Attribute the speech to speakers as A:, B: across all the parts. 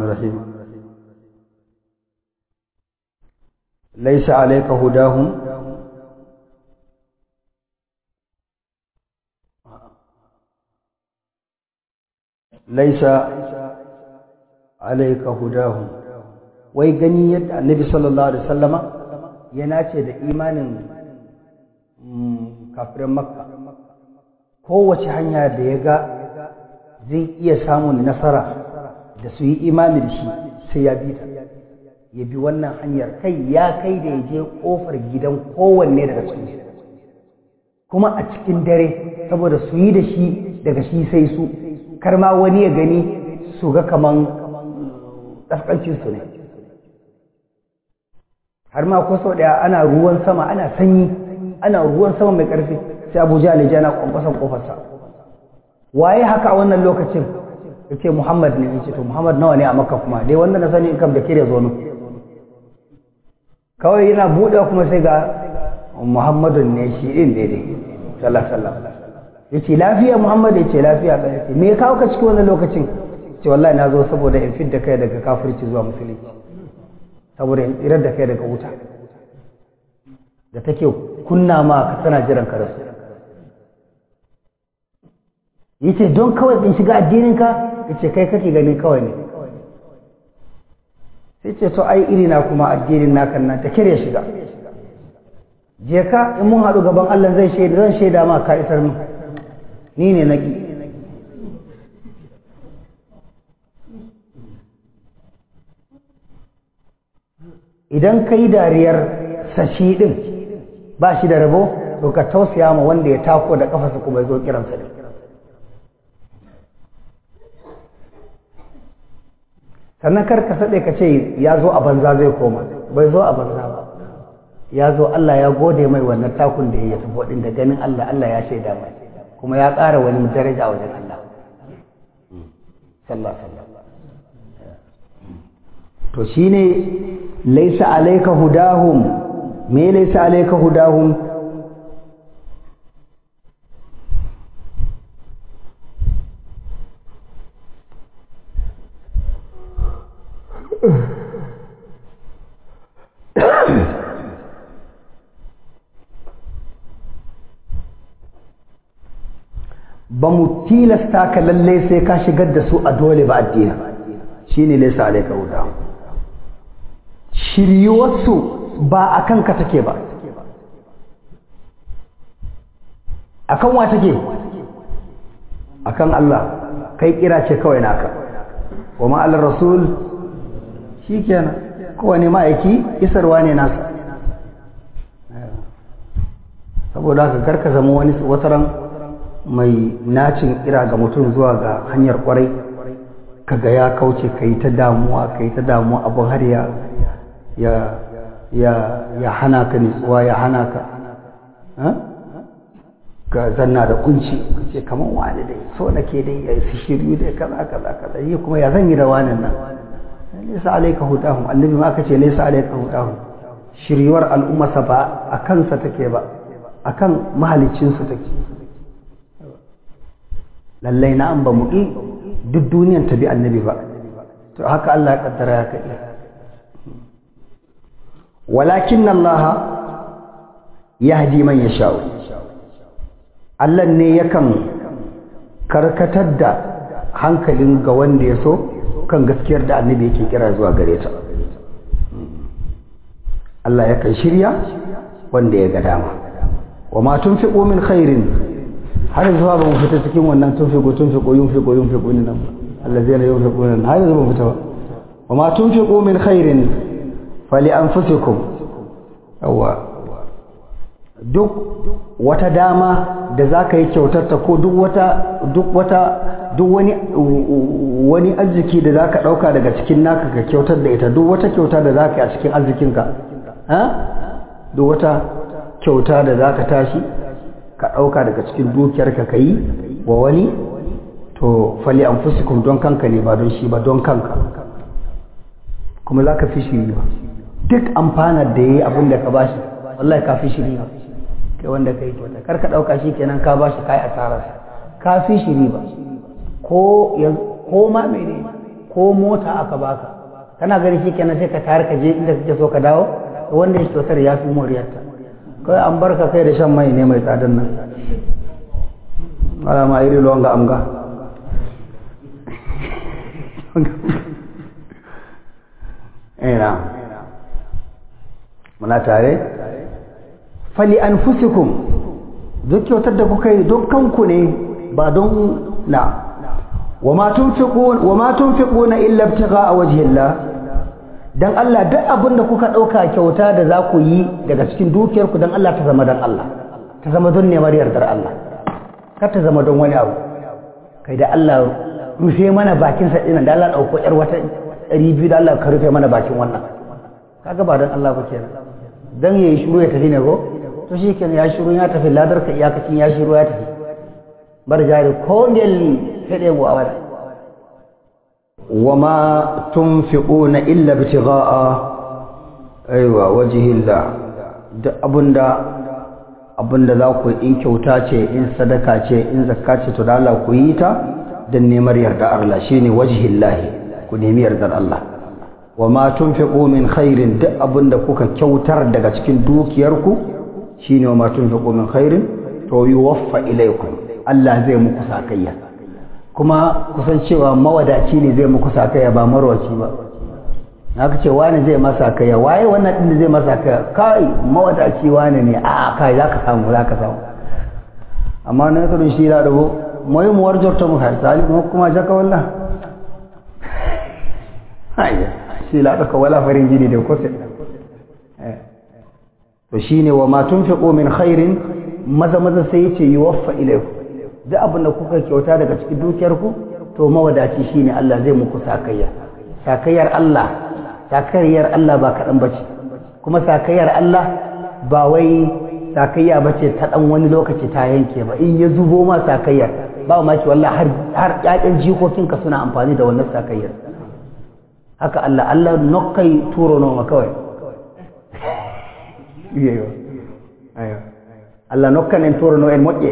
A: الرحيم ليس عليك هداهم ليس عليك هداهم wai gani yadda annabi sallallahu alaihi wasallama ya nace da imanin kafirin makka kowace hanya da ya ga zai iya samun nasara da su yi imani da shi sai ya bi ta ya bi wannan hanyar kai ya kai da ya je kofar gidan kowanne daga cikin kuma a cikin dare saboda su yi da shi daga shi sai su kar ma wani ya gani su ga kaman ɗafƙancinsu ne har ma ko sau ɗaya ana ruwan sama ana sanyi ana ruwan sama mai ƙarfi sai abu jihar ya na kwankwason ƙofarsa waye haka a wannan lokacin ya ce muhammad ne ya ce to muhammad nawa ne a makka kuma dai wanda na sani in kam da kire zo kawai yana buɗewa kuma sai ga muhammadun ne shi ɗin daidai sallallahu alaihi ya ce lafiya muhammad ya ce lafiya ɗaya ce me ya kawo ka cikin wannan lokacin ce wallahi na zo saboda in fidda kai daga kafirci zuwa musulunci saboda in tsirar da kai daga wuta da take kunna ma ka tana jiran ka rasu yace don kawai in shiga addinin ka yace kai kake ganin kawai ne sai ce to ai iri na kuma addinin naka nan ta kire shiga je ka in mun haɗu gaban Allah zai shaida zan shaida ma ka isar mu ni ne naki idan ka yi dariyar sashi ɗin ba shi da rabo to ka tausaya ma wanda ya tako da kafasa kuma zo kiransa ne sannan kar ka saɗe ka ce ya zo a banza zai koma bai zo a banza ba ya zo Allah ya gode mai wannan takun da ya tafi ɗin da ganin Allah Allah ya shaida mai kuma ya ƙara wani daraja a wajen Allah sallallahu alaihi to shine laisa alayka hudahum me laisa alayka hudahum ba mu tilasta ka lalle sai ka shigar da su a dole ba addini shine laisa alayka hudahum shiryuwarsu ba a kanka take ba a kan wa take a kan Allah kai kira ce kawai naka wa ma'alar rasul shi kenan kowane ma'aiki isarwa ne nasa saboda haka karka zama wani wataran mai nacin kira ga mutum zuwa ga hanyar kwarai kaga ya kauce ka yi ta damuwa ka yi ta damuwa abin har ya ya ya ya hana ka nutsuwa ya hana ka ka zanna da kunci ce kamar wani dai so nake dai ya su shiryu dai kaza kaza kaza yi kuma ya zan yi da wani nan laysa alayka hudahum annabi ma aka ce laysa alayka hudahum shiryuwar al'ummarsa ba a kansa take ba akan mahalicin su take lallai na an ba mu duk duniyan ta bi annabi ba to haka Allah ya kaddara ya kai walakin Allah yahdi man yasha'u Allah ne yakan karkatar da hankalin ga wanda ya so kan gaskiyar da annabi yake kira zuwa gare ta Allah yakan shirya wanda ya ga dama wa ma tunfiqu min khairin har zuwa ba mu fita cikin wannan tunfiqu tunfiqu yunfiqu yunfiqu ne nan allazina yunfiquna har zuwa mu fita wa ma tunfiqu min khairin fali anfusikum yawa duk wata dama da za ka yi kyautarta ko duk wata duk wata duk wani wani arziki da za ka ɗauka daga cikin naka ka kyautar da ita duk wata kyauta da za ka yi a cikin arzikinka duk wata kyauta da za ka tashi ka ɗauka daga cikin dukiyarka ka yi wa wani to fali an fusikun don kanka ne ba don shi ba don kanka kuma za ka fi shi ba duk amfanar da ya yi abin da ka bashi wallahi ka fi shi riba kai wanda ka yi kyauta kar ka ɗauka shi kenan ka bashi kai asararsa ka fi shi riba ko ko ma mene ko mota aka baka kana gani shi kenan sai ka tare ka je inda kake so ka dawo wanda ya kyautar ya fi moriyarta kawai an barka kai da shan mai ne mai tsadan nan wala ma iri longa amga ina muna tare fali anfusikum duk kyautar da kuka yi don kanku ne ba don na wa ma tunfiquna illa ibtigha'a wajhillah dan Allah duk abin da kuka dauka kyauta da za ku yi daga cikin dukiyarku dan Allah ta zama dan Allah ta zama don neman yardar Allah kar ta zama don wani abu kai da Allah rufe mana bakin sa dinan da Allah dauko yar wata 200 da Allah ka rufe mana bakin wannan kaga ba dan Allah ba kenan dan yayi shiru ya tafi ne ko to shikenan ya shiru ya tafi ladar ka iyakacin ya shiru ya tafi bar jari ko ngel fede mu awala wama tunfiquna illa ibtigha'a aiwa wajhillah duk abunda abunda za ku in kyauta ce in sadaka ce in zakka ce to da Allah ku yi ta dan neman yarda Allah shine wajhillah ku nemi yardar Allah wama tunfiqu min khairin duk abunda kuka kyautar daga cikin dukiyarku shine wama tunfiqu min khairin to yuwaffa ilaykum Allah zai muku sakayya kuma kusan cewa mawadaci ne zai muku sakayya ba marwaci ba haka ce wani zai masa sakayya waye wannan din da zai masa sakayya kai mawadaci wani ne a kai zaka samu zaka samu amma na kudin shi da dago moyi mu warjar ta mu har sali mu kuma jaka wallah hayya shi la daka wala farin jini da kose to shine wa ma tunfiqu min khairin maza maza sai yace yuwaffa ilaykum duk abin da kuka kyauta daga cikin dukiyarku to mawadaci shine Allah zai muku sakayya sakayyar Allah sakayyar Allah ba kaɗan bace kuma sakayyar Allah ba wai sakayya bace ta ɗan wani lokaci ta yanke ba in ya zubo ma sakayyar ba ma ki wallahi har har ƴaƴan jikokinka suna amfani da wannan sakayyar haka Allah Allah nokkai turo noma kawai iyo ayo Allah nokkanen turo no en moƴƴe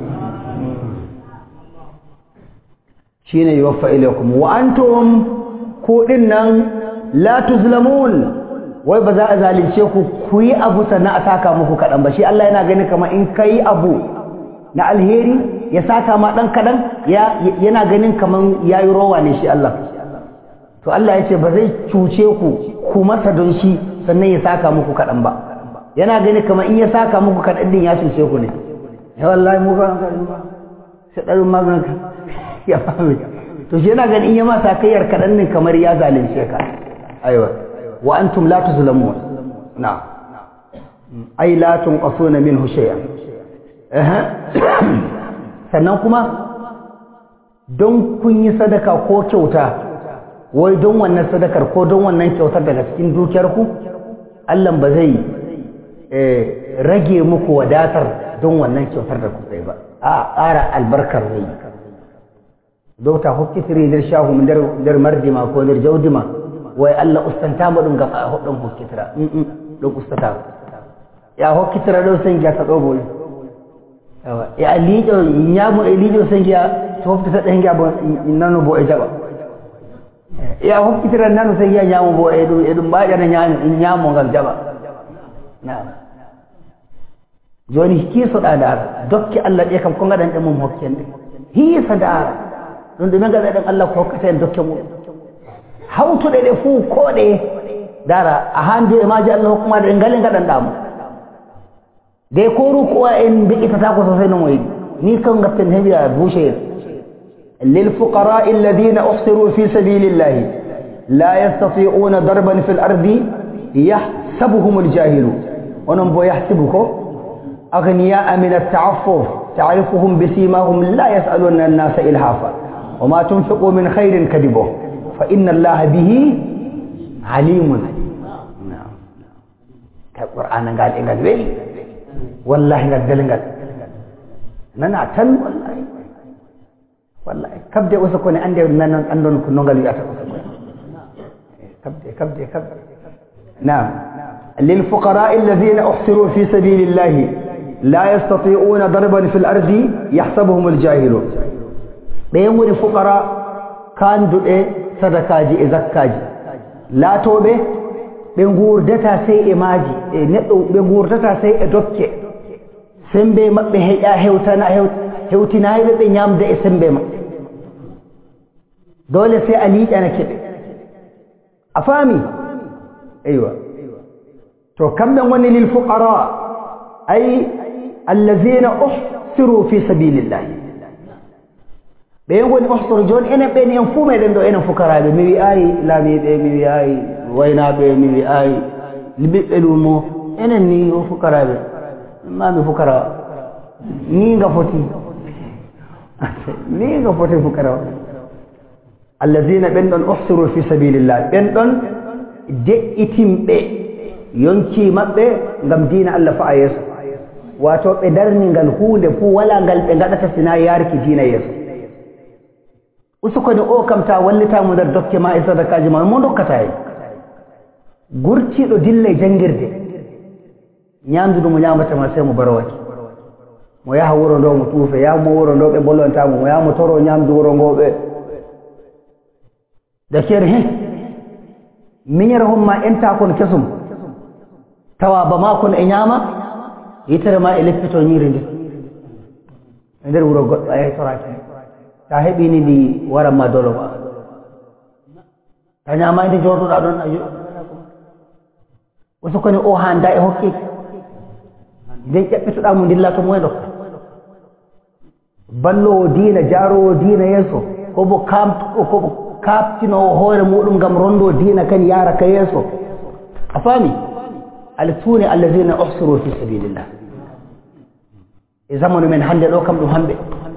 A: shine yuwaffa ilaykum wa antum ku dinnan la tuzlamun wai ba za a zalunce ku ku yi abu sannan a saka muku kadan ba shi Allah yana gani kamar in kai abu na alheri ya saka ma dan kadan ya yana ganin kamar yayi rowa ne shi Allah to Allah ya ce ba zai cuce ku ku masa don shi sannan ya saka muku kadan ba yana gani kamar in ya saka muku kadan din ya cuce ku ne ya wallahi mu ga sai ɗarin maganin ya fahimci to shi yana ganin ya masa kayyar kaɗan ne kamar ya zalunce ka aiwa wa antum la tuzlamun na ai la tunqasuna minhu shay'an eh sannan kuma don kun yi sadaka ko kyauta wai don wannan sadakar ko don wannan kyautar daga cikin dukiyar ku Allah ba zai rage muku wadatar don wannan kyautar da kuka yi ba a ƙara albarkar zai dota hokkitiri nder shahu nder nder mardima ko nder jawdima way allah ustantama ɗum gam a hoɗɗon hokkitira ɗum ustatama ya hokkitira ɗo sengiya ta ɗo boyi awa e a liiƴo ñaamo e liiƴo sengiya to hoftata ɗengiya bo nano bo e jaɓa e a hokkitira nano sengiya ñaamo bo e ɗum e ɗum mbaƴana ñaami ñaamo ngam jaɓa naam joni kiisoɗa ndaara dokke allah ɗe kam ko gaɗanɗe mum hokken ɗe hiisa ndaara ɗum ɗume gaɗa ɗen allah ko hokkata en dokke muɗum hawtuɗe ɗe fuu ko ɗe dara a handi e maji allah hokkumaɗe ɗe ngale gaɗanɗamo de ko rukuwa en mbiƴitata ko sosai no moyiɗi ni kan gatten heɓiya boucher للفقراء الذين أحصروا في سبيل الله لا يستطيعون ضربا في الأرض يحسبهم الجاهل ونبو يحسبكم أغنياء من التعفف تعرفهم بسيماهم لا يسألون الناس إلحافا وما تنفقوا من خير كذبه فإن الله به عليم نعم القرآن قال إن قال ويلي والله قال قال قال نانا تن والله والله كبدي وسكوني عندي نانا عندن كنوغل ياتا وسكوني كبدي كبدي كبدي نعم للفقراء الذين أحصروا في سبيل الله لا يستطيعون ضربا في الأرض يحسبهم الجاهل بين ولي فقراء كان دؤي sadakaji e zakkaji laatoɓe ɓe gurdata sey e maaji e neɗɗo ɓe gurdata sey e dokke sembe maɓɓe heƴa hewtana hewtinayiɓe ɓe ñamda e sembe maɓɓe dole sey a liƴanake ɓe a faami eywa to kamɓe goni lil fuqara ay allazina uhsiru fi sabilillahi ɓe goni uhsiru joni enen ɓeni en fuu meɗen ɗo enen fukaraɓe mi wi'ayi laamiɓe mi wi'ayi waynaɓe mi wi'ayi ɓiɓɓe lumo enen ni o fukaraɓe mami fukara ni nga foti ni nga foti fukara allazina ɓen ɗon uhsiru fi sabilillah ɓen ɗon de'itimɓe yonki maɓɓe ngam diina allah fa a yeeso wato ɓe darni ngal hunde fuu wala ngal ɓe gaɗata sina yarki diina yeeso usukoni o kam ta wallitamo nder dokke ma e sadakaji ma mo dokkata hen gurtiɗo dilla e jangirde ñamdudu mo ñamatama sey mo barowake mo yaha wuro ndo mo tuufe yahmo wuro ndo ɓe bollontamo mo yaha mo toro ñamdu wuro ngo ɓe dakere he miñere homma enta kon kesum tawa ba ma kon e ñaama yitere ma e leppito ñiiri ndi e nder wuro goɗɗo a yahi toraki ta heɓini ndi waranma dolo ma ta ñama nde jooɗoɗa ɗon a o sokoni o handa e hokkeki nden ƴaɓɓitoɗa mo dilla to moye ɗokka ballowo diina jaarowo diina yeeso kobo kam kobo kaftinowo hoore muɗum ngam rondo diina kadi yara ka yeeso a faami ala tuuni allazina uhsiru fi sabilillah e zamanu men hannde ɗo kam ɗum hamɓe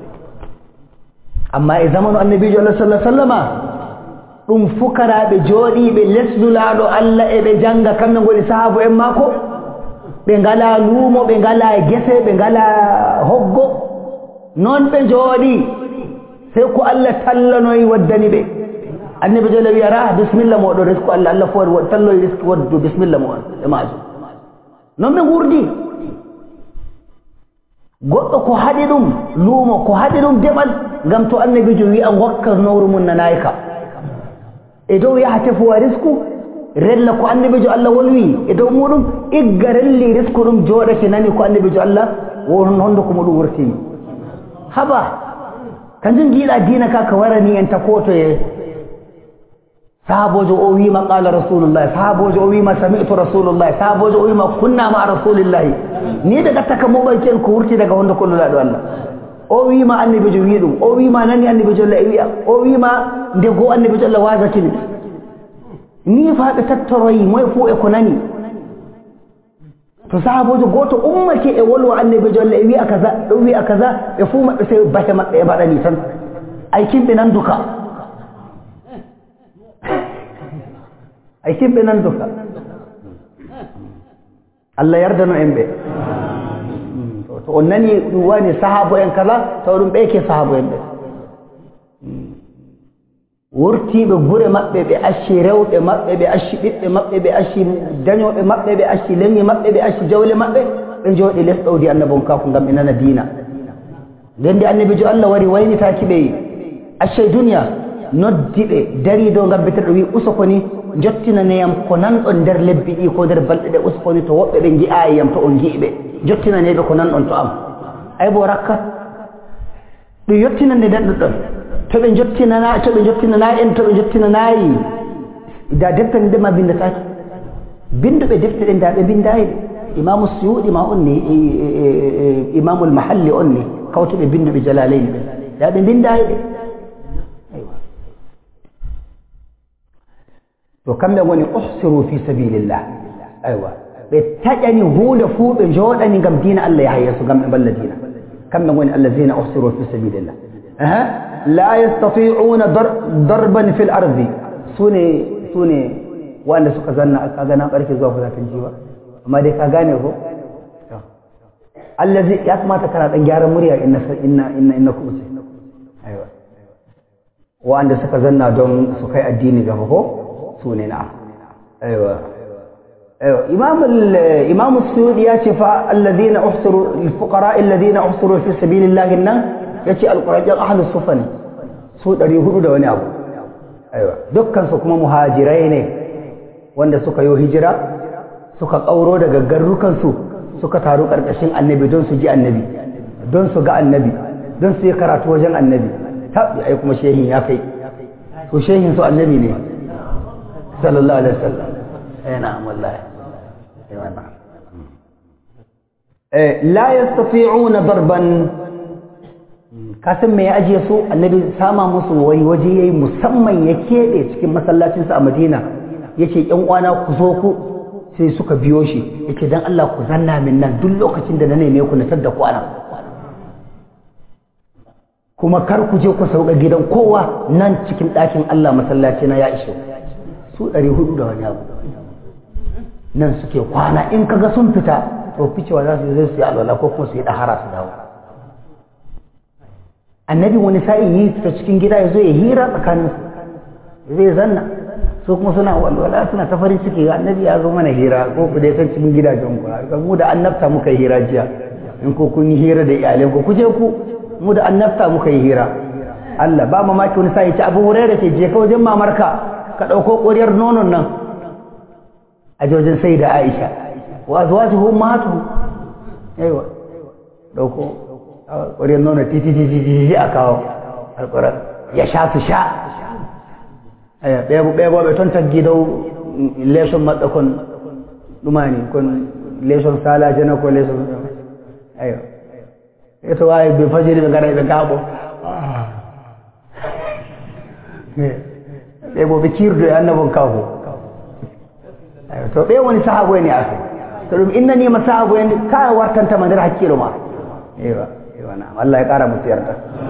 A: amma e zamanu annabijo allah sallah sallama ɗum fukaraɓe jooɗiɓe lesdulaaɗo allah e ɓe janga kamɓe ngoni sahaabu en maako ɓe ngala luumo ɓe ngala gese ɓe ngala hoggo noon ɓe jooɗi sey ko allah tallanoyi waddani ɓe annabi jole wiyara bisimilla moɗo risque allah allah fo talloye risque waddu bisimilla mo on e majum noon ɓe gurdi goɗɗo ko haɗi ɗum luumo ko haɗi ɗum deɓal ngam to annabijo wi'a gokka nowru mum nanayka e dow yaha tefowa risque rella ko annabijo allah wolwi e dow muɗum igga relli risque ɗum jooɗake nani ko annabijo allah won honduko muɗum wurtimi haba kanjum jiiɗa diina ka ka warani en takotoye sahabojo o wima qala rasulullahi sahabojo o wima sami'tu rasulullahi sahabojo o wima kunna ma rasulillahi ni ɓe gatta ka moɓanki en ko wurti daga honde kollulaɗo allah o wima annabijo wi ɗum o wima nani annabijo allah e wiya o wima nde goo annabijo allah wasakini ni fa ɓe tattoroyi moye fo e ko nani to sahabojo goto ummake e wolwa annabijo allah e wiya kaza ɗo wiya kaza ɓe fuu maɓɓe sey bahe maɓɓe e mbaɗani tan ay kimɓe nanduka ay kimɓe nanduka allah yardano en ɓe to on nani ɗum wani sahabo en kala taw ɗum ɓeyke sahabo en ɓe wurtiɓe gure maɓɓe ɓe acci rewɓe maɓɓe ɓe acci ɓiɓɓe maɓɓe ɓe acci dañoɓe maɓɓe ɓe acci leŋi maɓɓe ɓe acci jawle maɓɓe ɓe jooɗi les ɗowdi annabon kako ngam ɓe nana diina nden nde annabijo allah wari waynitaki ɓe accay duniya noddi ɓe dari dow ngam beteɗo wi usokoni jottinaneyam ko nanɗon nder lebbi ɗi ko nder balɗe ɗe usokoni to woɓɓe ɓe gi'ayi yam to on gi'iɓe jottinaneɓe ko nanɗon to am ay bo rakka ɗum yottinande nden ɗon to ɓe jottinana to ɓe jottinana en to ɓe jottinanayi da deftere nde ma bindataki binduɓe defte ɗe nda ɓe bindayi ɗe imamu suyuɗi ma on ni imamul mahalli on ni kawtuɓe binduɓe jalaleyni ɓe da ɓe bindayi ɗe to kamɓe woni uhsiru fi sabilillah aywa ɓe taƴani hunde fuu ɓe jooɗani ngam diina allah yaha yeeso ngam ɓe mballa diina kamɓe woni allazina uhsiru fi sabilillah la yastati'una darban fil ardi sune sune wanda suka zanna kaga na barke zuwa fulatin jiwa amma dai ka gane ko allazi ya kamata kana dan gyaran murya inna inna inna inna ku aiwa wanda suka zanna don su kai addini gaba ko sune na aiwa aiwa imam imam suyudi ya ce fa alladhina uhsiru lil fuqara alladhina uhsiru fi sabilillah nan yace alqur'an ahlus sufa ne su ɗari hudu da wani abu aiwa dukkan su kuma muhajirai ne wanda suka yi hijira suka ƙauro daga garrukan su suka taru ƙarƙashin annabi don su ji annabi don su ga annabi don su yi karatu wajen annabi tabi ai kuma shehin ya kai to shehin su annabi ne sallallahu alaihi wasallam eh na'am wallahi eh wannan eh la yastati'una darban kasan me ya ajiye su annabi sama musu wani waje yayi musamman ya keɓe cikin masallacinsa a madina yace yan uwana ku zo ku sai suka biyo shi yace dan Allah ku zanna min nan duk lokacin da na neme ku na tadda ku anan kuma kar ku je ku sauka gidan kowa nan cikin ɗakin Allah masallaci na ya ishe su ɗari hudu da wani abu nan suke kwana in kaga sun fita to ficewa za su yi zai su yi alwala ko kuma su yi ɗahara su dawo annabi wani sa'in yi ta cikin gida ya zo ya hira tsakanin su zai zanna su kuma suna walwala suna ta farin ciki annabi ya zo mana hira ko ku dai san cikin gidajen ku ga mu da annabta muka yi hira jiya in ko kun yi hira da iyalen ku kuje ku mu da annabta muka yi hira Allah ba mamaki wani sa'i ci Abu Hurairah ce je ka wajen mamarka ka dauko koriyar nonon nan a jojin sai da Aisha wa azwajuhu ummahatuhu aiwa dauko ƙwariyar nuna titi a kawo alƙurar ya sha su sha ɗaya ba ton ta gidau leson matsakon ɗumani kon leson sala jana ko leson ayo ita waye bai fajiri bai gara bai gabo ɗaya bobe kirdo ya annabin kawo to ɗaya wani sahabo ne a kai to inna ni ma sahabo ne kawai wartanta mandar hakkilo ma ewa na'am Allah ya ƙara musu yarda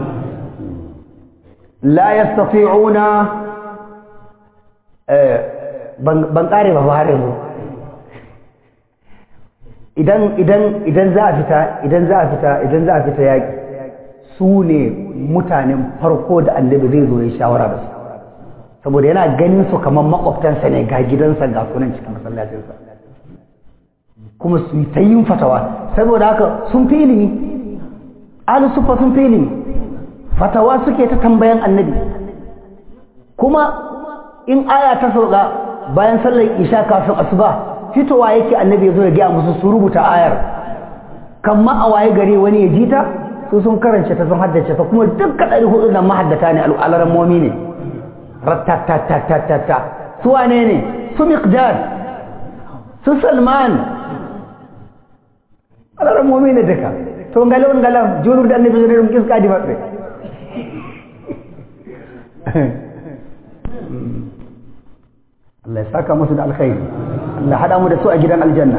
A: la yastati'una ban ƙare ba har yanzu idan idan idan za a fita idan za a fita idan za a fita yaƙi su ne mutanen farko da annabi zai zo ya shawara da su saboda yana ganin su kamar makwabtansa ne ga gidansa ga sunan cikin masallacinsa kuma su yi ta yin fatawa saboda haka sun fi ilimi ahli sufa sun fi ilimi fatawa suke ta tambayan annabi kuma in aya ta sauka bayan sallar isha kafin asuba fitowa yake annabi ya zo ya gaya musu su rubuta ayar kan ma a waye gari wani ya jita su sun karance ta sun haddace ta kuma duk ɗari hudu nan mahaddata ne al'alaran momi ne rattatatatata su wane ne su miqdad su salman alaran momi ne duka to ngalon ngalam julurde annabi so ɗum kiskadi maɓɓe Allah ya saka musu da alkhairi Allah haɗa mu da su a gidan aljanna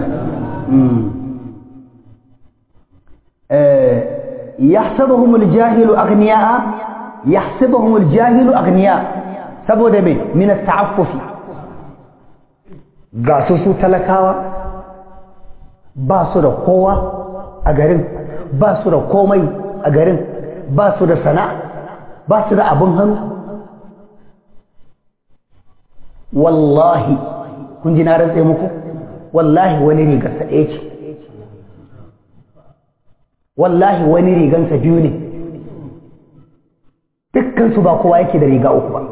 A: يحسبهم الجاهل أغنياء يحسبهم الجاهل أغنياء saboda me min ta'affufi ga su su talakawa ba su da kowa a garin ba su da komai a garin ba su da sana'a ba su da abin hannu wallahi kun ji na rantse muku wallahi wani rigarsa ɗaya ce wallahi wani rigansa biyu ne dukkansu ba kowa yake da riga uku ba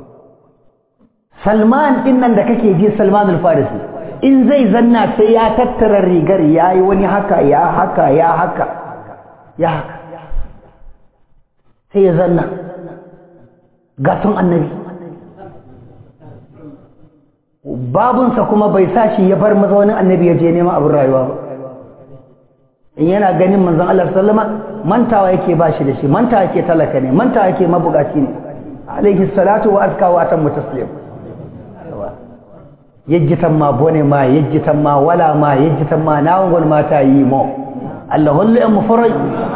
A: salman din nan da kake ji salman al-farisi in zai zanna sai ya tattara rigar ya yi wani haka ya haka ya haka ya haka sai ya zanna gasun annabi babunsa kuma bai sa shi ya bar mazaunin annabi ya je neman abin rayuwa ba in yana ganin manzon Allah sallama mantawa yake ba shi da shi mantawa yake talaka ne mantawa yake mabukaci ne alaihi salatu wa azka wa atammu taslim yajjitan ma bone ma yajjitan ma wala ma yajjitan ma nawon ma ta yi mo Allah hullu yan mufarai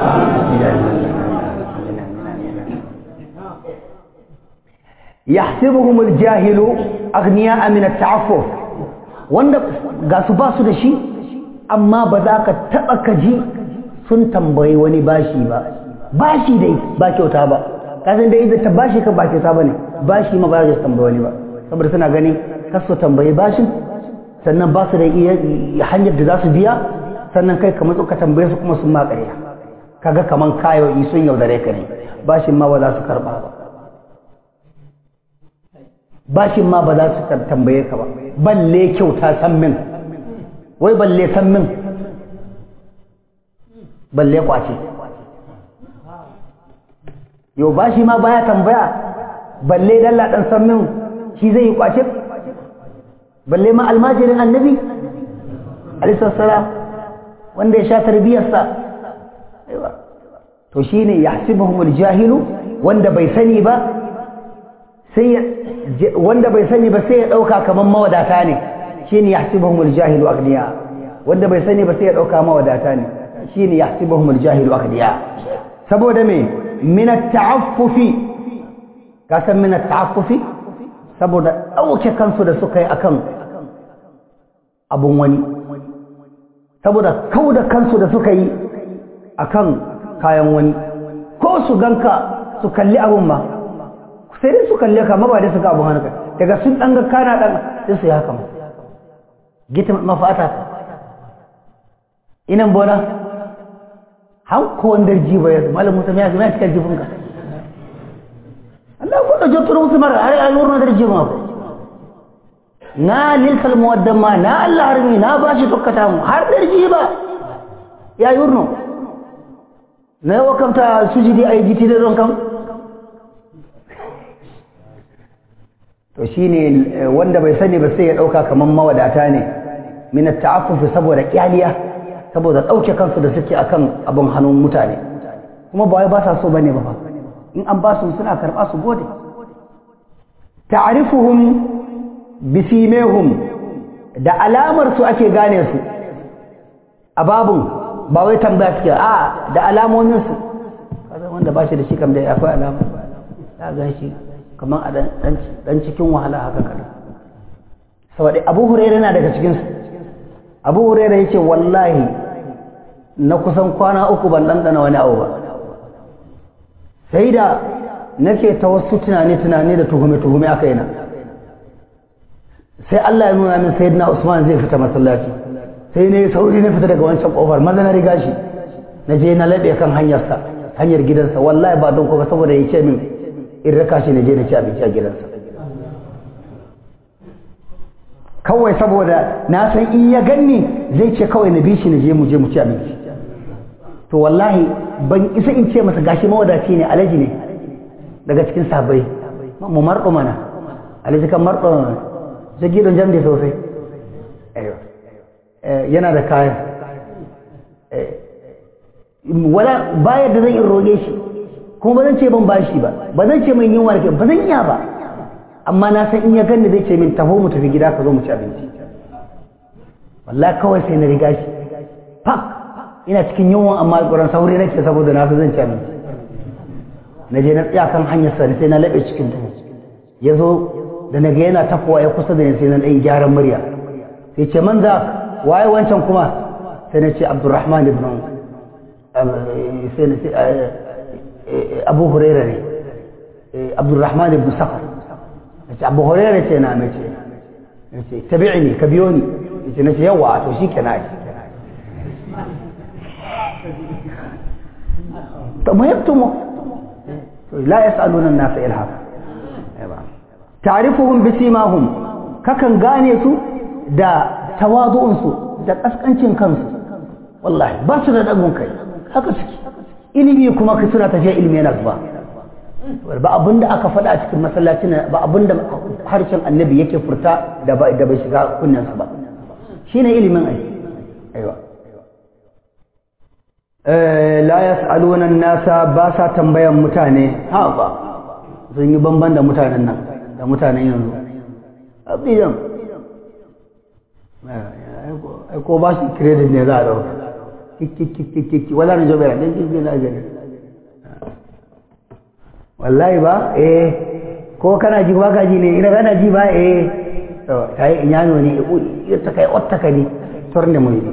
A: yahsibuhum aljahilu aghniya min at-ta'affuf wanda ga su ba su da shi amma ba za ka taɓa kaji sun tambayi wani bashi ba bashi dai ba kyauta ba kasan dai idan ta bashi ka ba kyauta ba ne bashi ma ba za su tambayi wani ba saboda suna ganin kasu tambayi bashin sannan ba su da iya hanyar da za su biya sannan kai kamar ka tambaye su kuma sun ma ƙarya kaga kaman kayo sun yaudare ka ne bashin ma ba za su karɓa ba bashin ma ba za su tambaye ka ba balle kyauta san min wai balle san min balle kwace yau bashi ma baya tambaya balle dalla dan san min shi zai yi kwace balle ma almajirin annabi alaihi salam wanda ya sha tarbiyarsa to shine yahsibuhumul jahilu wanda bai sani ba sai wanda bai sani ba sai ya dauka kaman mawadata ne shine yahsibuhumul jahilu aghniya wanda bai sani ba sai ya dauka mawadata ne shine yahsibuhumul jahilu aghniya saboda me min at-ta'affufi ka san min at-ta'affufi saboda dauke kansu da suka yi akan abun wani saboda kauda kansu da suka yi akan kayan wani ko su ganka su kalli abun ma sai dai su kalle ka ba dai su ga abun hannunka daga sun dan ga kana dan sai su yi haka ma gita mafata inan bona han ko wanda jiba ya malam musa ya zama cikin jibin ka Allah ko da joturu musu mara har ai wurin da jiba ko na lilsal muwaddama na Allah harmi na bashi tokkata mu har da jiba ya yurno na yawa kamta sujudi a yi jiti da don kan to shi ne wanda bai sani ba sai ya ɗauka kamar mawadata ne minat ta'affufi saboda kyaliya saboda ɗauke kansu da suke akan abin hannun mutane kuma ba wai ba sa so bane ba in an ba su suna karɓa su gode ta'rifuhum bisimehum da alamar su ake gane su a babun ba wai tambaya suke a da alamominsu kaza wanda ba shi da shi kam da akwai alama ya ga shi kamar a dan cikin wahala haka kada saboda abu huraira na daga cikinsu abu huraira ya ce wallahi na kusan kwana uku ban ɗanɗana wani abu ba sai da nake ta wasu tunani-tunani da tuhume-tuhume aka yi na sai Allah ya nuna min sayyidina Usman zai fita masallaci sai ne sauri na fita daga wancan kofar maza na riga shi na je na laɓe kan hanyarsa hanyar gidansa wallahi ba don kuma saboda ya ce min in raka shi na je na ci abinci a gidansa kawai saboda na san in ya ganni zai ce kawai na bi shi na je mu je mu ci abinci to wallahi ban isa in ce masa gashi mawadaci ne alaji ne daga cikin sabai mu marɗo mana alaji kan marɗo zagi don jamde sosai yana da kayan wala bayar da zan in roƙe shi kuma ba zan ce ban bashi ba ba zan ce mai yin warke ba zan iya ba amma na san in ya ganni zai ce min taho mu tafi gida ka zo mu ci abinci wallahi kawai sai na riga shi pak ina cikin yunwan amma alƙuran sauri nake saboda na san zan ci abinci na je na tsaya kan hanyar sa sai na laɓe cikin duhu ya zo da na ga yana tafowa ya kusa da ni sai na ɗan gyaran murya sai ce man za waye wancan kuma sai na ce abdurrahman ibn sai na ce abu huraira ne abdurrahman ibn safar na ce abu huraira ce na mace na ce tabi'ini ka biyo ni ya ce na ce yawa to shi ke na to mu yaktumu la yas'aluna an-nasa ilhafa ta'rifuhum bisimahum kakan gane su da tawadu'unsu da kaskancin kansu wallahi ba su da dagun kai haka suke ilimi kuma ka suna tafiya ilimi yana zuba ba abinda aka faɗa a cikin masallaci ba abinda harshen annabi yake furta da ba da bai shiga kunnensa ba shine ilimin ai aiwa la yas'aluna an-nasa ba sa tambayan mutane ha ba sun yi bamban da mutanen nan da mutanen yanzu abiyan ko ba shi credit ne za a dauka kikikikiki wala na jobera ɗin kikiki na gani wallahi ba eh ko kana ji ba ka ji ne ina kana ji ba eh to ta yi inyano ne ya ta kai otta ka ne torne mu ne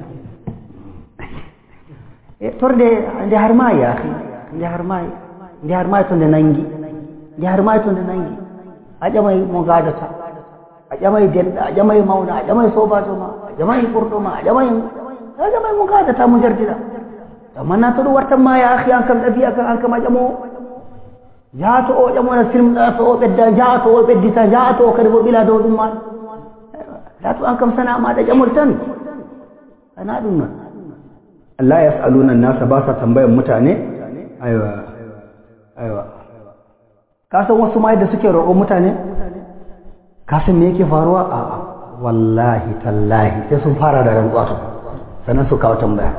A: eh torde ande har ma ya ande har ma ande har ma to da nangi ande har ma to da nangi aja mai mo gadata aja mai denda aja mai mauna aja mai soba to ma aja mai kurto ma aja mai aja mai mo gadata mu jardida amma na to wartan ma ya akhi an kan dabi'a kan an kama jamo jaato o ƴamona silmɗato o ɓedda jaato o ɓeddita jaato o kadi bo ɓila dow ɗum maɗa jaato an kam sana maɗa ƴamol tan ana ɗum non Allah yas'aluna nasa ba sa tambayan mutane aiwa aiwa ka san wasu ma yadda suke roƙon mutane ka san me yake faruwa a wallahi tallahi sai sun fara da rantsuwa to sannan su kawo tambaya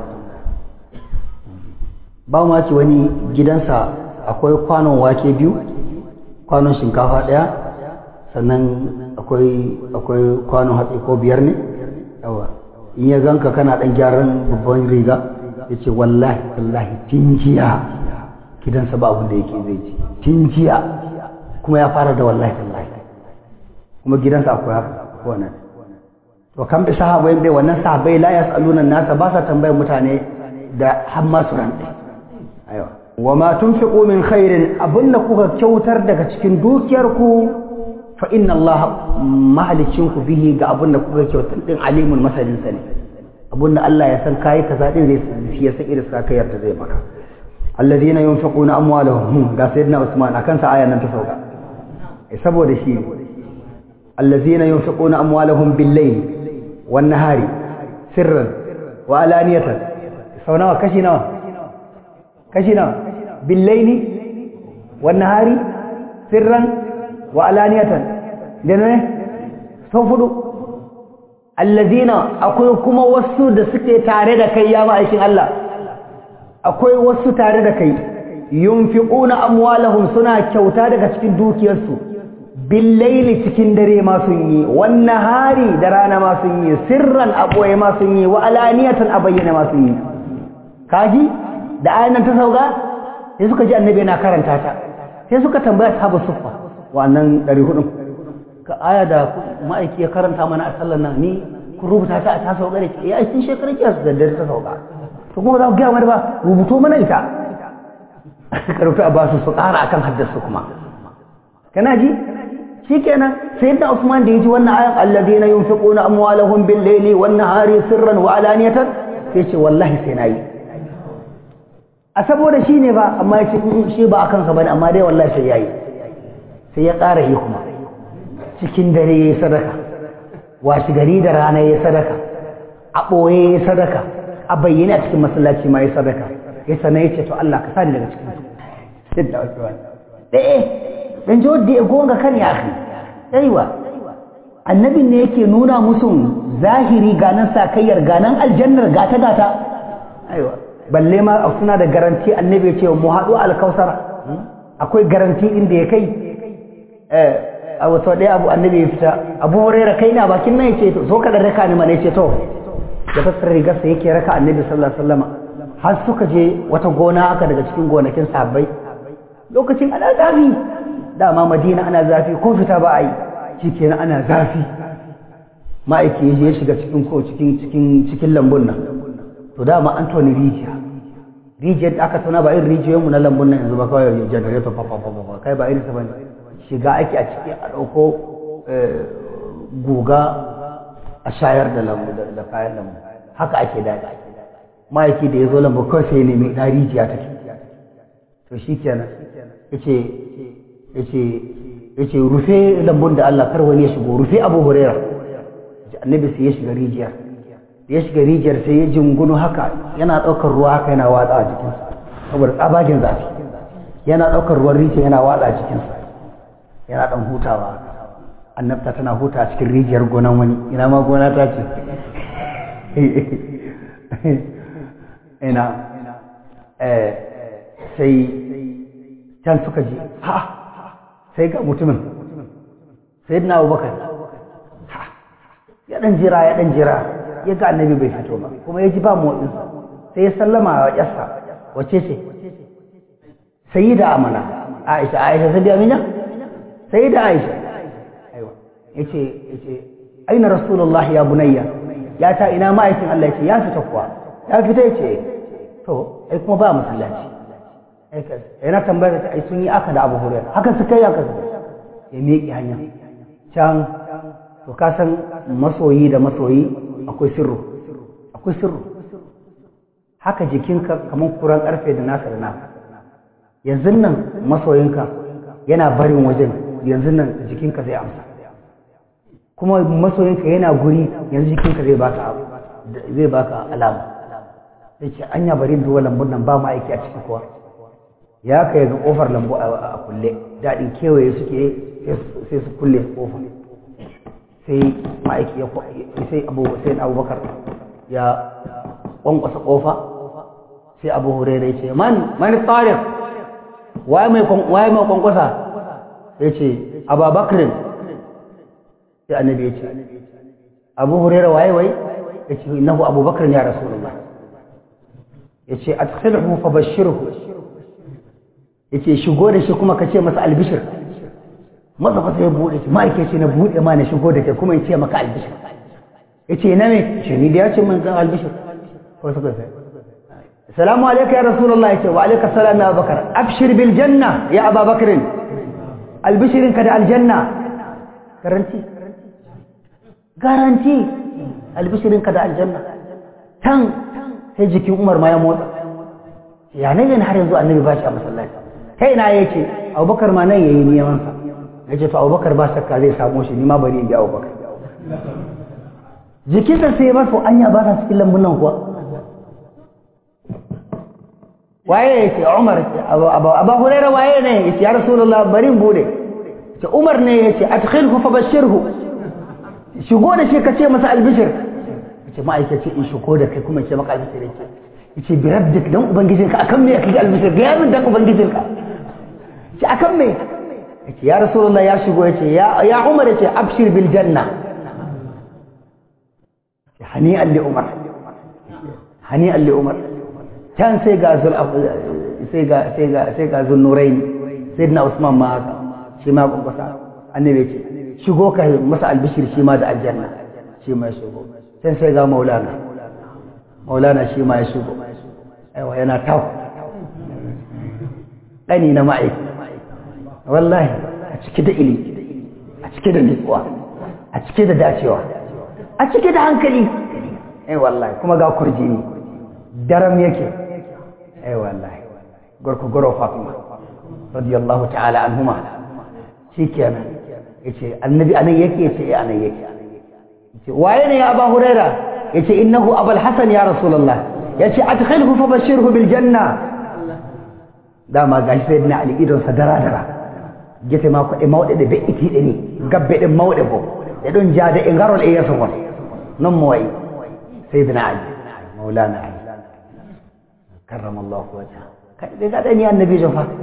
A: ba ma ci wani gidansa akwai kwanon wake biyu kwanon shinkafa ɗaya sannan akwai akwai kwanon hatsi ko biyar ne yawa in ya ganka kana ɗan gyaran babban riga ya ce wallahi wallahi tun jiya gidansa ba abin da yake zai ci tun jiya kuma ya fara da wallahi wallahi kuma gidansa akwai haka wannan to kan bi sahabai bai wannan sahabai la yasaluna nasa ba sa tambayar mutane da har ma su rantsi aiwa wa ma tunfiqu min khairin abinda kuka kyautar daga cikin dukiyarku fa inna Allah mahalicin ku bihi ga abinda kuka kyautar din alimun masalin sani abinda Allah ya san kai kaza din zai shi ya san irin sakayar da zai maka alladhina yunfiquna amwalahum ga sayyidina Usman akan sa ayan nan ta sauka saboda shi allazina yunfiquna amwalahum bil-layl wan-nahari sirran wa alaniyatan sau nawa kashi nawa kashi nawa bil-layli wan-nahari sirran wa alaniyatan da ne sau fudu allazina akwai kuma wasu da suke tare da kai ya ma'aikin Allah akwai wasu tare da kai yunfiquna amwalahum suna kyauta daga cikin dukiyarsu billaili cikin dare ma sun yi wannan hari da rana ma sun yi sirran aboye ma sun yi wa alaniyatan a bayyana ma sun yi kaji da ayan nan ta sauka sai suka ji annabi yana karanta ta sai suka tambaya sahabu suffa wannan 400 ka aya da ma'aiki ya karanta mana a sallar nan ni kun rubuta ta a ta sauka da ke ya aikin shekarar kiyar da dare ta sauka to kuma za ku gaya mana ba rubuto mana ita karfi a basu su ƙara akan haddasa kuma kana ji shikenan sayyidina Usman da yaji wannan ayan alladheena yunfiquna amwalahum bil layli wan nahari sirran wa alaniyatan sai ce wallahi sai nayi a saboda shi ne ba amma ya ce shi ba akan sa bane amma dai wallahi sai yayi sai ya ƙara yi kuma cikin dare yayi sadaka washi gari da rana yayi sadaka a ɓoye yayi sadaka a bayyane a cikin masallaci ma yayi sadaka ya sana ya ce to Allah ka sani daga cikin su sai da wasu ɗaya dan ji wadda ya gonga kan ya akhi aiwa annabin ne yake nuna musu zahiri ganan sakayyar ganan aljannar gata gata aiwa balle ma suna da garanti annabi ya ce mu haɗu alkausara akwai garanti inda ya kai a wato ɗaya abu annabi ya fita abu huraira kai na bakin nan ya ce to so ka dan raka ni mana ya ce to ya fassara rigarsa yake raka annabi sallallahu alaihi wasallam har suka je wata gona aka daga cikin gonakin sahabbai lokacin ana zafi dama madina ana zafi ko fita ba a yi shikenan ana zafi ma'aiki ya shiga cikin ko cikin cikin cikin lambun nan to dama an toni rijiya rijiyar da aka tona ba irin rijiyoyinmu na lambun nan yanzu ba kawai generator fa fa fa kai ba irin sa bane shiga ake a ciki a ɗauko guga a shayar da lambu da kayan lambu haka ake daɗi ma'aiki da ya zo lambu kawai sai ya nemi ɗan rijiya take to shi kenan yace yace yace rufe lambun da Allah kar wani ya shigo rufe Abu Huraira annabi sai ya shiga rijiyar ya shiga rijiyar sai ya jingunu haka yana ɗaukar ruwa haka yana watsa a jikinsa saboda tsabagen zafi yana ɗaukar ruwan rijiya yana watsa a jikinsa yana ɗan hutawa annabta tana huta a cikin rijiyar gonan wani ina ma gona ta ce ina sai can suka ji ha sai ga mutumin sai na abubakar ya ɗan jira ya ɗan jira ya ga annabi bai fito ba kuma ya ji ba motsinsa sai ya sallama wa ƙyarsa wace ce sai da amana aisha aisha sai da amina sai da aisha ya ce ya ce aina rasulullah ya bunayya ya ta ina ma'aikin Allah ya ce ya fita kuwa ya fita ya ce to ai kuma ba masallaci yana tambayar ta ai sun yi aka da abu hurairu haka suka yi aka ya miƙe hanya can to ka san masoyi da masoyi akwai sirru akwai sirru haka jikinka kamar kuran karfe da nasa da naka yanzu nan masoyinka yana barin wajen yanzu nan jikinka zai amsa kuma masoyinka yana guri yanzu jikinka zai baka zai baka alama sai ce anya bari duwa lambun nan ba ma aiki a ciki kuwa ya kai ga kofar lambu a kulle daɗin kewaye suke sai su kulle kofar sai ma'aiki ya sai abu sai abubakar ya kwankwasa kofa sai abu hurairu ya ce man man tariq waye mai waye mai kwankwasa ya ce ababakrin sai annabi ya ce abu hurairu waye wai ya ce innahu abubakar ya rasulullah ya ce adkhilhu fa bashirhu ya ce shigo da shi kuma ka ce masa albishir masa fa sai ya bude shi ma'aikaci na bude ma na shigo da ke kuma ya ce maka albishir ya ce na me shi ni da ya ce min zan albishir ko suka sai salamu alaika ya rasulullah ya ce wa alaika salam ya abubakar abshir bil janna ya ababakar albishirinka da aljanna garanti garanti albishirinka da aljanna tan sai jikin umar ma ya motsa ya ne ne har yanzu annabi ba shi a masallaci kai na yake abubakar ma nan yayi neman sa yace to abubakar ba shakka zai samu shi ni ma bari in ji abubakar jikinsa sai ba su anya ba ta cikin lambun nan kuwa waye yace umar abu hurairah waye ne yace ya rasulullah bari in bude ce umar ne yace adkhilhu fa bashirhu shigo da shi ka ce masa albishir yace ma'aikaci in shigo da kai kuma ce maka albishir yace yace bi rabdik dan ubangijinka akan me kake albishir ga yamin dan ubangijinka yace akan me yace ya rasulullah ya shigo yace ya ya umar yace abshir bil janna hani'an li umar hani'an li umar can sai ga zul sai ga sai ga sai ga zunnurain sayyidina usman ma haka shi ma kwakwasa annabi yace shigo ka masa albishir shi ma da aljanna shi ma ya shigo sai sai ga maulana maulana shi ma ya shigo aiwa yana tau ɗani na ma'aiki wallahi a cike da ili a cike da nutsuwa a cike da dacewa a cike da hankali ai wallahi kuma ga kurjini daram yake ai wallahi gorko goro fatima radiyallahu ta'ala anhuma shikenan yace annabi anan yake yace eh anan yake yace waye ne ya aba huraira yace innahu abul hasan ya rasulullah yace adkhilhu fa bashirhu bil janna dama gashi sai na ali idon sa dara dara gete ma ko e mawde de be iti de ni gabbe de mawde bo e don jaade e garol e yeso gon non mo wayi sayyidina ali maulana ali karramallahu wajha kai de ga ni annabi jo fa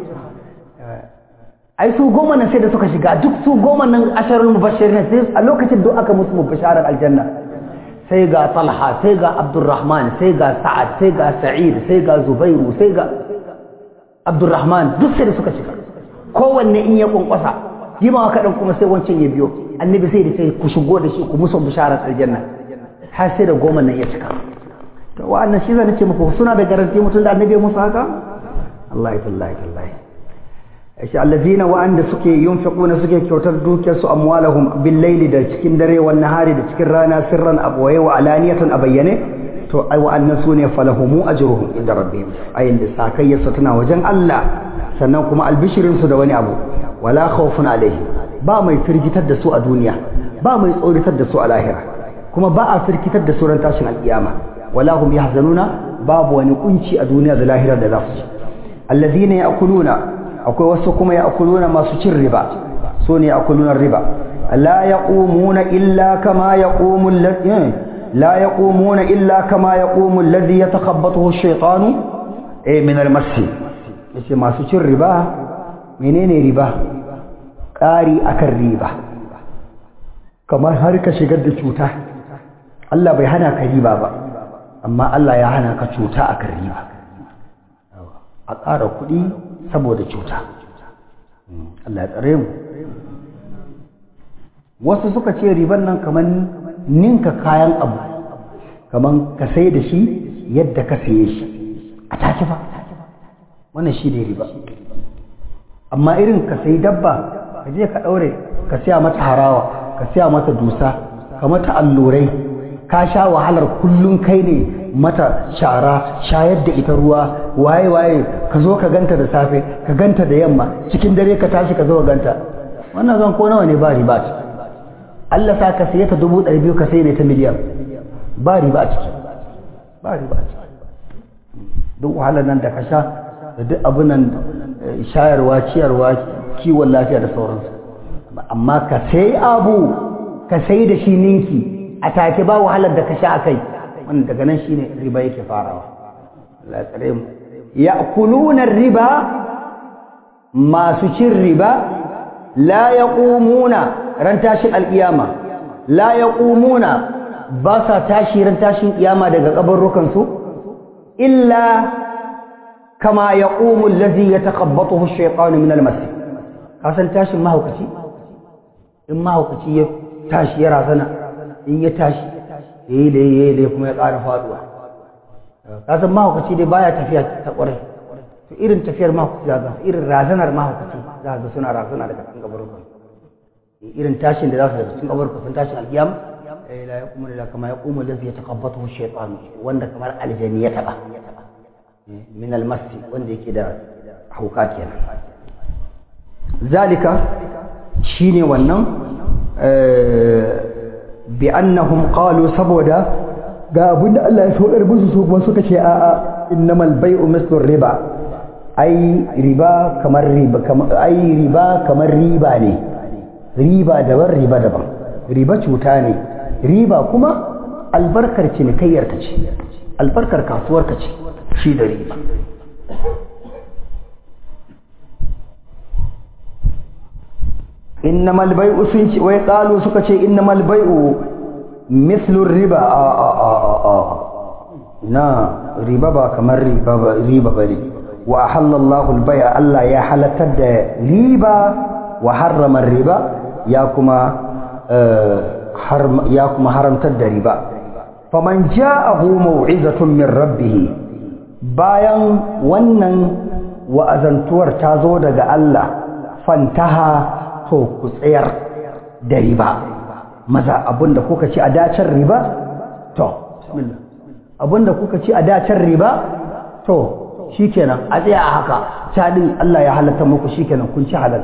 A: ai su goma nan sai da suka shiga duk su goma nan asharul mubashirin sai a lokacin duk aka musu mubasharar aljanna sai ga talha sai ga abdurrahman sai ga sa'ad sai ga sa'id sai ga zubairu sai ga abdurrahman duk sai da suka shiga kowanne in ya kunkwasa yi ma kaɗan kuma sai wancan ya biyo annabi sai da sai ku shigo da shi ku musu bisharar aljanna har sai da goma nan ya cika to wa'annan shi zan ce muku suna da garanti mutum da annabi musu haka Allah ya tallahi tallahi shi allazina wa'anda suke yunfiquna suke kyautar dukiyar su amwalahum bil laili da cikin dare wan nahari da cikin rana sirran abwaye wa alaniyatan a bayyane to ai wa'annan sune falahumu ajruhum inda rabbihim ayin da sakayyarsa tana wajen Allah sannan kuma albishirin su da wani abu wala khawfun alaihim ba mai firgitar da su a duniya ba mai tsoritar da su a lahira kuma ba a firgitar da su ran tashin alkiyama wala hum yahzanuna babu wani kunci a duniya da lahira da za su ci allazina ya'kuluna akwai wasu kuma ya'kuluna masu cin riba so ne ya'kuluna riba la yaqumuna illa kama yaqumu alladhi la yaqumuna illa kama yaqumu alladhi yatakhabbathu ash-shaytanu eh min al-mas yace masu cin riba menene riba ƙari akan riba kamar har ka shigar da cuta Allah bai hana ka riba ba amma Allah ya hana ka cuta akan riba a ƙara kuɗi saboda cuta Allah ya tsare mu wasu suka ce riban nan kamar ninka kayan abu kamar ka sai da shi yadda ka saye shi a take ba wannan shi ne riba amma irin ka sayi dabba ka je ka ɗaure ka siya mata harawa ka siya mata dusa ka mata allurai ka sha wahalar kullum kai ne mata shara shayar da ita ruwa waye waye ka zo ka ganta da safe ka ganta da yamma cikin dare ka tashi ka zo ka ganta wannan zan ko nawa ne ba riba ce Allah sa ka saye ta dubu ɗari biyu ka sai ne ta miliyan ba riba a ciki ba riba a ciki duk wahalar nan da ka sha da duk abin nan shayarwa ciyarwa kiwon lafiya da sauransu amma ka sai abu ka sai da shi ninki a take ba wahalar da ka sha akai wannan daga nan shine riba yake farawa Allah ya tsare mu ya'kuluna riba masu cin riba la yaqumuna ran tashin alkiyama la yaqumuna ba sa tashi ran tashin kiyama daga kabarrukan su illa kama yaqumu allazi yatakhabbathu ash-shaytanu min al-mas kasan tashin mahaukaci in mahaukaci ya tashi ya razana in ya tashi yayi da yayi da kuma ya ƙara faduwa kasan mahaukaci dai baya tafiya ta ƙwarai to irin tafiyar mahaukaci za ga irin razanar mahaukaci za ga suna razana daga kan gabarukan irin tashin da za su daga cikin gabarukan sun tashin alƙiyam la yaqumu illa kama yaqumu allazi yatakhabbathu ash-shaytanu wanda kamar aljani ya taba min al-masti wanda yake da hauka kenan zalika shine wannan bi annahum qalu saboda ga abin da Allah ya saukar musu su kuma suka ce a'a innamal bai'u mislu riba ai riba kamar riba kamar ai riba kamar riba ne riba daban riba daban riba cuta ne riba kuma albarkar cinikayyar ka ce albarkar kasuwar ka ce shi da riba innamal bai'u sun ce wai qalu suka ce innamal bai'u mislu riba a a a a a na riba ba kamar riba ba riba bane wa ahalla Allahu al-bai'a Allah ya halatar da riba wa harrama riba ya kuma ya kuma haramtar da riba faman ja'ahu mau'izatun min rabbih bayan wannan wa'azantuwar ta zo daga Allah fantaha to ku tsayar da riba maza abinda kuka ci a dacen riba to bismillah abinda kuka ci a dacen riba to shikenan a tsaya a haka cadin Allah ya halatta muku shikenan kun ci halal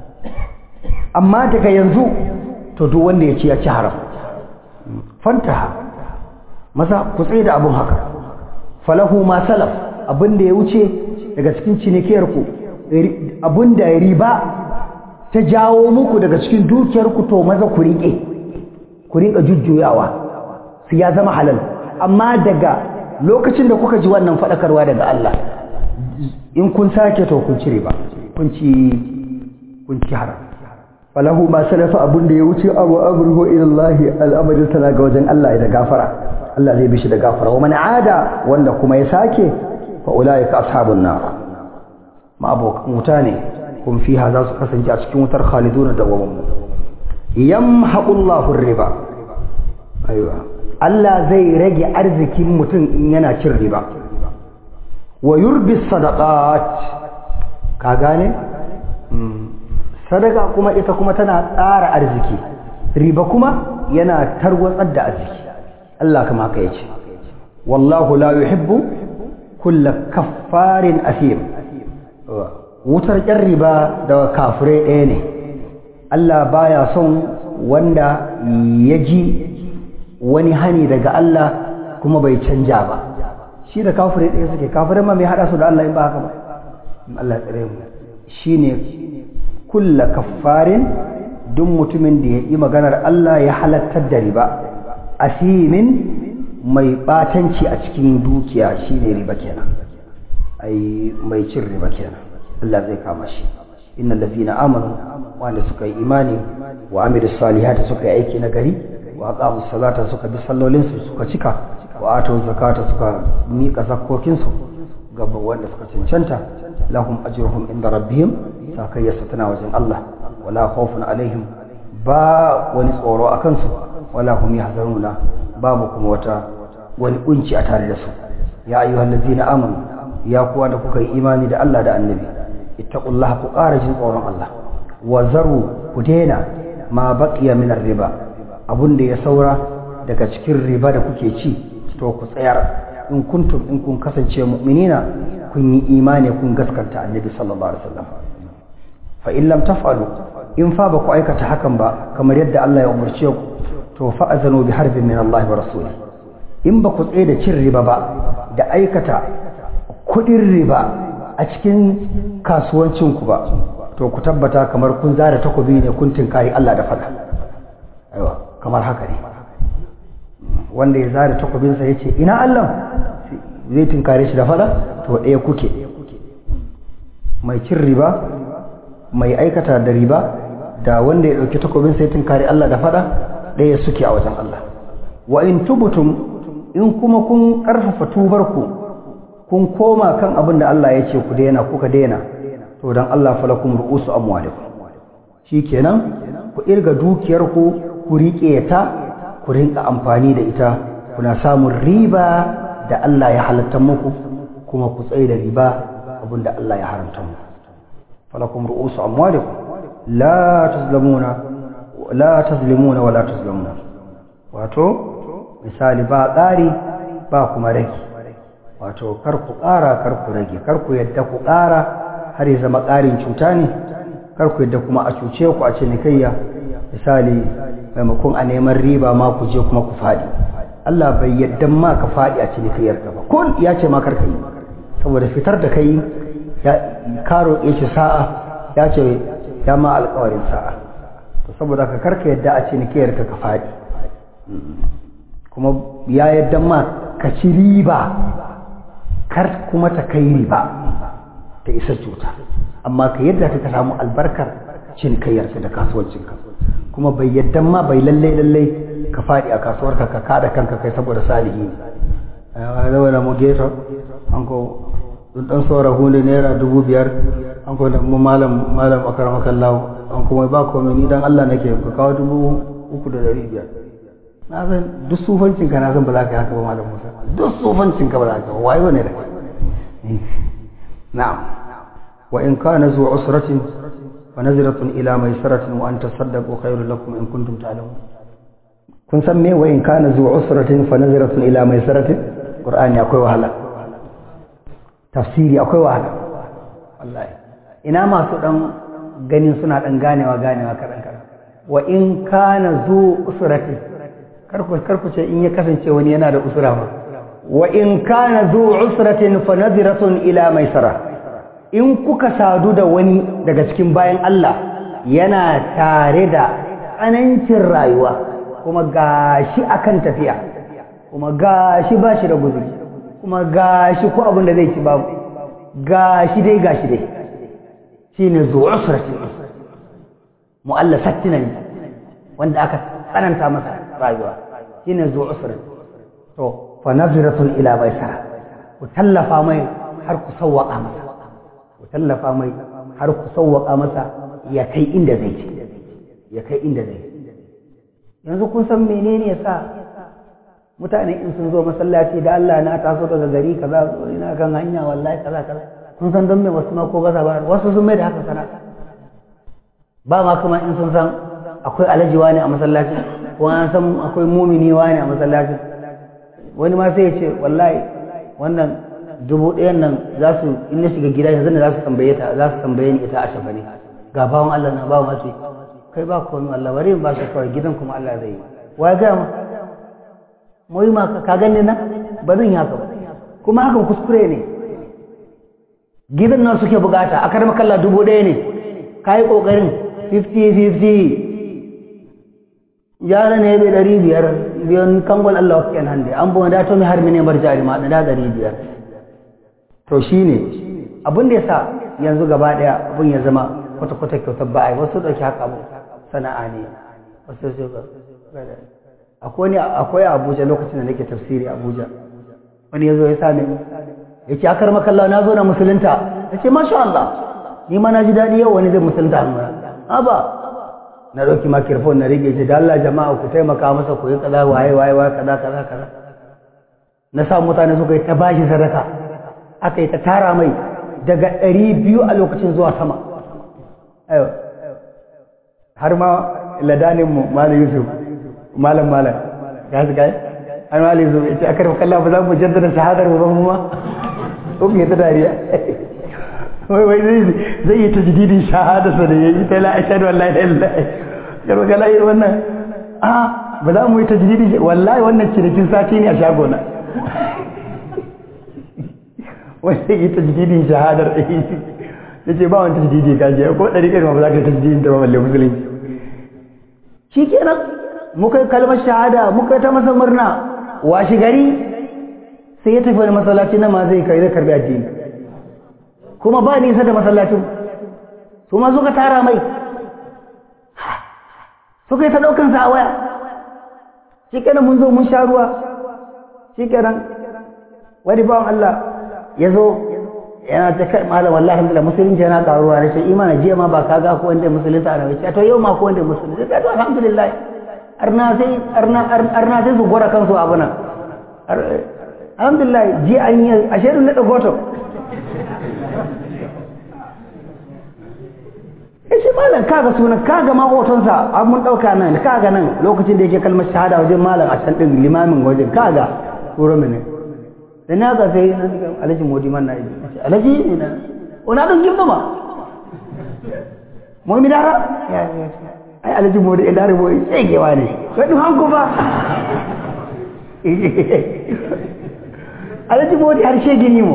A: amma daga yanzu to duk wanda ya ci ya ci haram fantaha maza ku tsaye da abun haka falahu ma salaf abinda ya wuce daga cikin cinikiyar ku abinda riba ta jawo muku daga cikin dukiyarku to maza ku riƙe ku riƙa jujjuyawa su ya zama halal amma daga lokacin da kuka ji wannan faɗakarwa daga Allah in kun sake to kun cire ba kun ci kun ci haram falahu ma salafa abun da ya wuce abu amruhu ila Allah al'amarin tana ga wajen Allah da gafara Allah zai bishi da gafara wa man ada wanda kuma ya sake fa ulaika ashabun nar ma abokan wuta ne kun fiha za su kasance a cikin wutar khaliduna da wawan yamhaqullahu riba aiwa Allah zai rage arzikin mutum in yana cin riba wa yurbi sadaqat ka gane sadaka kuma ita kuma tana tsara arziki riba kuma yana tarwatsar da arziki Allah kama haka yace wallahu la yuhibbu kulla kaffarin asim wutar ƙyan riba da kafirai ɗaya ne Allah baya son wanda ya ji wani hani daga Allah kuma bai canja ba shi da kafirai ɗaya suke kafirai ma mai haɗa su da Allah in ba haka ba Allah ya tsare mu shi ne kulla kaffarin duk mutumin da ya yi maganar Allah ya halattar da riba asimin mai ɓatanci a cikin dukiya shi ne riba kenan ai mai cin riba kenan Allah zai kama shi innal ladina amanu wanda suka yi imani wa amilus salihati suka yi aiki na gari wa aqamus salata suka bi sallolin su suka cika wa atu zakata suka mika zakokin su ga wanda suka cancanta lahum ajruhum inda rabbihim sakayyarsa tana wajen Allah wala khawfun alaihim ba wani tsoro a kansu wala hum yahzanuna babu kuma wata wani kunci a tare da su ya ayyuhallazina amanu ya kuwa da kuka yi imani da Allah da annabi ittaqullaha ku ƙara jin tsoron Allah wa zaru ku daina ma baqiya min riba abun da ya saura daga cikin riba da kuke ci to ku tsayar in kuntum in kun kasance mu'minina kun yi imani kun gaskanta annabi sallallahu alaihi wasallam fa in lam taf'alu in fa ba ku aikata hakan ba kamar yadda Allah ya umarce ku to fa azanu bi harbin min Allah wa rasuli in ba ku tsaye da cin riba ba da aikata kudin riba a cikin kasuwancin ku ba to ku tabbata kamar kun zara takobi ne kun tinkari Allah da fada aiwa kamar haka ne wanda ya zara takobinsa ya ce ina Allah zai tinkare shi da fada to ɗaya kuke mai cin riba mai aikata da riba da wanda ya ɗauki takobinsa ya tinkare Allah da fada ɗaya suke a wajen Allah wa in tubutum in kuma kun ƙarfafa tubarku kun koma kan abin da Allah ya ce ku daina kuka daina to dan Allah falakum ru'usu amwalikum shikenan ku irga dukiyarku ku riƙe ta ku rinka amfani da ita kuna samun riba da Allah ya halatta muku kuma ku tsaye da riba abinda Allah ya haramta muku falakum ru'usu amwalikum la tazlamuna la tazlimuna wala tazlamuna wato misali ba ƙari ba kuma rage wato kar ku ƙara kar ku rage kar ku yadda ku ƙara har ya zama ƙarin cuta ne kar ku yadda kuma a cuce ku a cinikayya misali maimakon a neman riba ma ku je kuma ku faɗi Allah bai yadda ma ka faɗi a cinikayyar ka ba kun ya ce ma karka yi saboda fitar da kai ya karo ya ce sa'a ya ce ya ma alƙawarin sa'a to saboda ka karka yadda a cinikayyar ka ka faɗi kuma ya yadda ma ka ci riba kar kuma ta kai riba ta isa cuta amma ka yadda ka samu albarkar cinikayyarka da kasuwancinka kuma bai yadda ma bai lallai lallai ka faɗi a kasuwarka ka kada kanka kai saboda salihi ne a zama da mu geto an ko dan saura hunde naira dubu biyar an ko da mu malam malam akara makallahu an kuma ba komai ni dan Allah nake ka kawo dubu uku da dari biyar na san duk sufancin ka na san ba za ka yi haka ba malam Musa duk sufancin ka ba za ka ba wayo ne da kai na'am wa in kana zu usratin فنزرة إلى ميسرة وأن تصدقوا خير لكم إن كنتم تعلمون kun san me wayin kana zuwa usratin fa nazaratun ila maisaratin qur'ani akwai wahala tafsiri akwai wahala wallahi ina masu dan ganin suna dan ganewa ganewa kadan kadan wa in kana zu usratin karku karku ce in ya kasance wani yana da usra ba wa in kana zu usratin fa nazaratun ila maisara in kuka sadu da wani daga cikin bayan Allah yana tare da tsanancin rayuwa kuma gashi akan tafiya kuma gashi ba shi da guzuri kuma gashi ko abin da zai ci babu gashi dai gashi dai shi ne zuwa usrati mu'allafatina ne wanda aka tsananta masa rayuwa shi ne zuwa usrati to fa naziratun ila maisara ku tallafa mai har ku sawwaka masa ku tallafa mai har ku sauwaka masa ya kai inda zai ci ya kai inda zai yanzu kun san menene yasa mutane in sun zo masallaci da Allah na taso daga gari kaza ina kan hanya wallahi kaza kaza kun san don me wasu ma ko gaza ba wasu sun mai da haka sana ba ma kuma in sun san akwai alaji wani a masallaci ko an san akwai mumini wani a masallaci wani ma sai ya ce wallahi wannan dubu ɗayan nan za su in na shiga gida yanzu ne za su tambaye ta za su tambaye ni ita a shafa ne ga bawan Allah na bawan mace kai ba komai Allah bari in ba shi kawai gidan kuma Allah zai yi wa ga ma mu yi ma ka gani na ba zan yi haka ba kuma hakan kuskure ne gidan nan suke bukata a karma kalla dubu ɗaya ne ka yi ƙoƙarin 50-50 yara ne bai ɗari biyar biyan kangon Allah wa kyan hande an buwa da to mai har mine bar jari ma da ɗari biyar to shi ne abin da ya sa yanzu gaba ɗaya abin ya zama kwata-kwata kyautar ba'ai wasu ɗauki haka abu sana'a ne wasu su akwai akwai abuja lokacin da nake tafsiri abuja wani ya zo ya same ni ya ce akar makalla na zo na musulunta ya ce masha Allah ni ma na ji daɗi yau wani zai musulunta hannuna ba na ɗauki makirfon na rige ce da Allah jama'a ku taimaka masa ku yi kaza waye waye waye kaza kaza kaza na sa mutane suka yi ta bashi sadaka aka yi ta tara mai daga ɗari biyu a lokacin zuwa sama har ma ladanin mu malam yusuf malam malam ya su gaya an wale zo ya ce a karfa kalla ba za mu jaddada shahadar ba mu ma ko ke ta dariya wai wai zai zai yi tajdidin shahada sa da yayi ta la ashhadu an la ilaha illallah karfa kalla yi wannan a ba za mu yi tajdidin wallahi wannan cinikin sati ne a shagona wai zai yi tajdidin shahadar ɗaya ya ce ba wani tajdidi ka je ko ɗari kai ba za ka yi tajdidin ta ba balle musulunci shi kenan muka yi kalmar shahada muka yi ta masa murna washi gari sai ya tafi wani masallaci na ma zai kai zai karbi addini kuma ba nisa da masallacin su ma suka tara mai suka yi ta ɗaukan sa a waya shi kenan mun zo mun sha ruwa shi kenan wani bawan Allah ya zo yana ta kai malam wallahi alhamdulillah musulunci yana karuwa da shi imana jiya ma ba ka ga ko wanda musulunta ana wuce to yau ma ko wanda musulunta to alhamdulillah arna sai arna arna sai su gora kansu abu nan alhamdulillah ji an yi a shirin na dagoto ya ce malam kaga sunan kaga ma hotonsa an mun ɗauka nan kaga nan lokacin da yake kalmar shahada wajen malam a can ɗin limamin wajen kaga turo mini da na ga sai na diga alhaji modi man na yi alhaji ne na ona don gimba ma mu mi dara ai alhaji modi e dare boy sai ke wani ko dum hanko ba alhaji modi har shege ni mo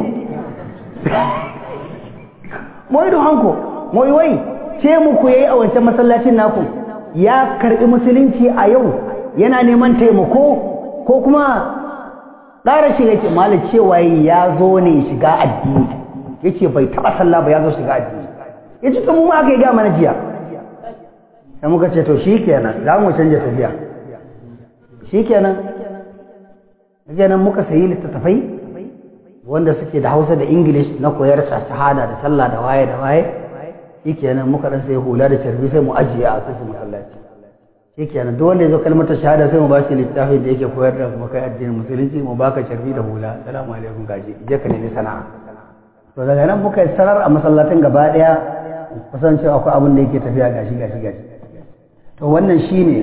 A: moy dum hanko moy wai ce mu ku yayi a wancan masallacin naku ya karbi musulunci a yau yana neman taimako ko kuma ƙara shi yake malam cewa ya zo ne shiga addini yace bai taɓa sallah ba ya zo shiga addini yace to mu ma aka yi ga mana jiya sai muka ce to shikenan za mu canja tafiya shikenan kenan muka sayi littattafai wanda suke da Hausa da English na koyar shahada da sallah da waye da waye shikenan muka dan sai hula da carbi sai mu ajiye a cikin masallaci shikenan duk wanda ya zo kalmar shahada sai mu ba shi littafin da yake koyar da kuma kai addinin musulunci mu baka sharfi da hula assalamu alaikum gaji je ka nemi sana'a to daga nan muka sanar a masallatin gaba daya kusan cewa akwai abin da yake tafiya gashi gashi gashi to wannan shine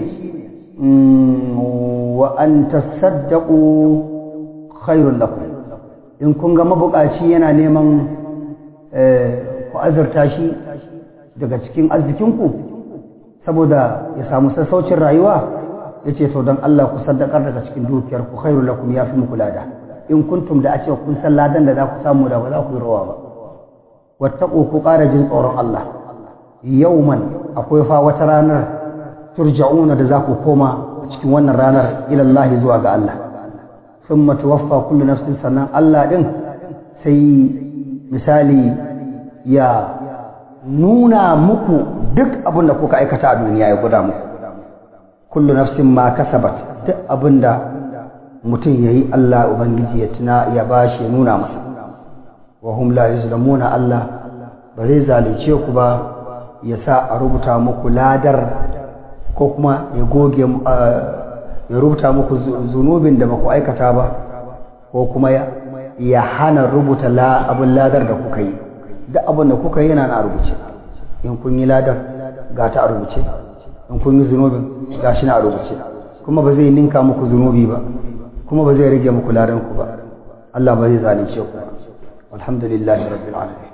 A: wa an tasaddaqu khairul lakum in kun ga mabukaci yana neman ku azurta shi daga cikin arzikinku saboda ya samu sassaucin rayuwa ya ce to don Allah ku saddakar daga cikin dukiyar ku khairu lakum ya fi muku lada in kuntum da a ce kun san ladan da za ku samu da ba za ku yi rawa ba wattaqu ku ƙara jin tsoron Allah yauman akwai fa wata ranar turja'una da za ku koma a cikin wannan ranar ila Allah zuwa ga Allah thumma tuwaffa kullu nafsin sannan Allah din sai misali ya nuna muku duk abin da kuka aikata a duniya ya guda muku kullu nafsin ma kasabat duk abin da mutum ya yi Allah Ubangiji ya tuna ya ba shi nuna masa wa hum la yuzlamuna Allah ba zai zalunce ku ba ya sa a rubuta muku ladar ko kuma ya goge ya rubuta muku zunubin da ba ku aikata ba ko kuma ya hana rubuta abin ladar da kuka yi duk abin da kuka yi yana na rubuce in kun yi ladar ga ta a rubuce in kun yi zunubin ga shi na a rubuce kuma ba zai ninka muku zunubi ba kuma ba zai rage muku ladan ku ba Allah ba zai zalunce ku ba alhamdulillahi rabbil alamin